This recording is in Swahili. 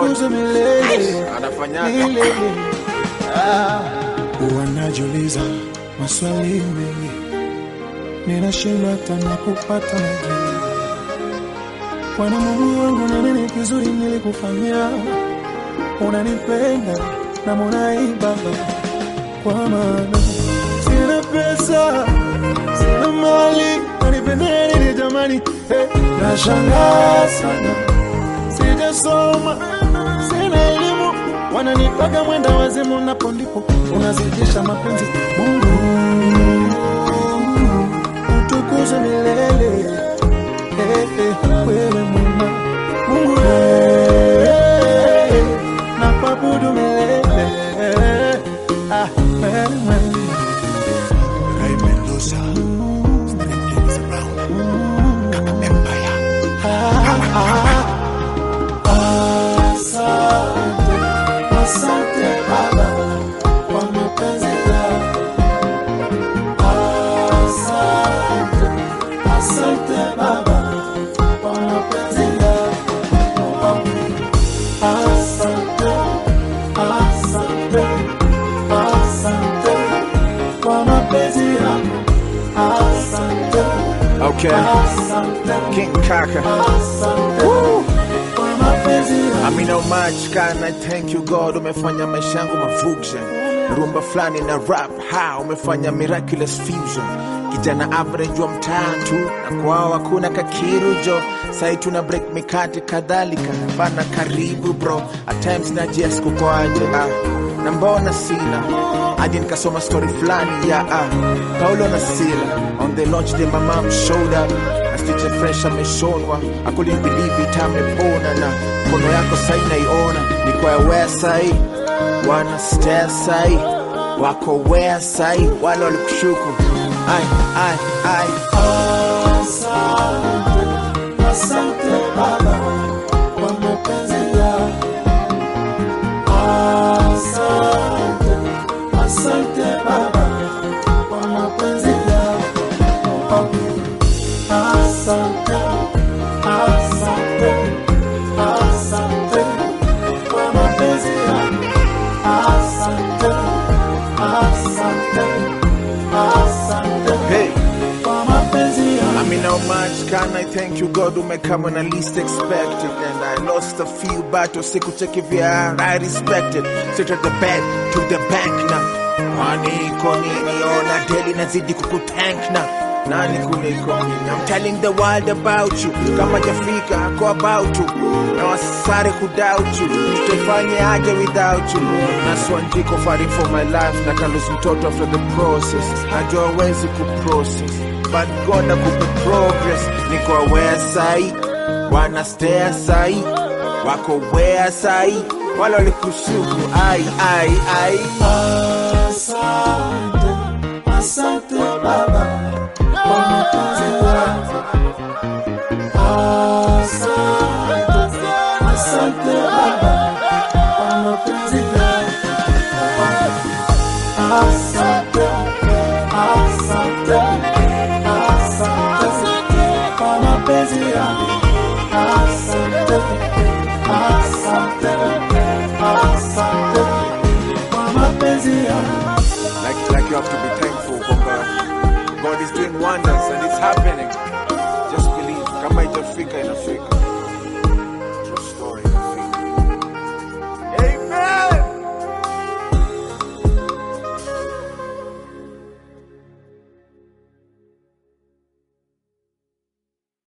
utukuzwe milele Anafanyaga. milele. Ah, wanajiuliza maswali mengi, ninashindwa hata na kupata majibu. Bwana Mungu wangu, na nini kizuri nilikufanyia? Unanipenda na munai Baba, kwa maana sina pesa, sina mali, unanipenda nini jamani? Hey, nashangaa sana, sijasoma, sina elimu, wananipaka mwenda wazimu, napo ndipo unazidisha mapenzi. Mungu utukuzwe milele Eh, eh, wewe mwema Mungu eh, na kuabudu milele Ah, wewe. Ray Mendoza, String Kings around. Kaka Empire. Asante, asante Baba kwa mapenzi yako. Asante, asante Baba kwa mapenzi yako. Asante, asante, asante kwa mapenzi yako. Asante, Okay. asante, King Kaka. asante kwa mapenzi yako. I mean how much can I thank you God umefanya maisha yangu mafusion rumba fulani na rap ha umefanya miraculous fusion kijana average wa mtaa tu na kwao hakuna kakirujo sai tuna break mikate kadhalika bana karibu bro at times najias kukoaje ah na mbona sina hadi nikasoma story fulani ya ah Paulo na Sila on the launch day my mom showed up na stitch fresh ameshonwa I couldn't believe it amepona na mkono yako sai naiona ni kwa wea sai wana stare sai wako wea sai wale walikushuku ai ai ai Asante, asante Baba kwa mapenzi yako. Asante, asante Baba kwa mapenzi yako. Asante, asante, asante kwa mapenzi yako. Asante, asante, asante hey kwa mapenzi yako. I mean, how much can I thank you, God, who may come when I least expect it? And I lost a few battles, siku cheki vya I respected. Sit at the bed, to the bank na kwani iko nini? Ona daily nazidi kukutank na nani kuliko mimi? I'm telling the world about you, kama jafika ako about you, na wasare kudoubt you, tutaifanye aje without you? Na swanjiko fighting for my life, na kalus mtoto after the process, najua wezi kuprocess but God akupe progress. Niko aware sai, wana stare sai, wako where sai, wale walikushuku ai ai ai. Asante, asante Baba kwa mapenzi yako. Asante, asante Baba kwa mapenzi yako. Asante, asante, asante kwa mapenzi yako. Asante, asante, asante kwa mapenzi yako. Like, like you have to be thankful kwamba God is doing wonders and it's happening. Just believe, kama itafika inafika.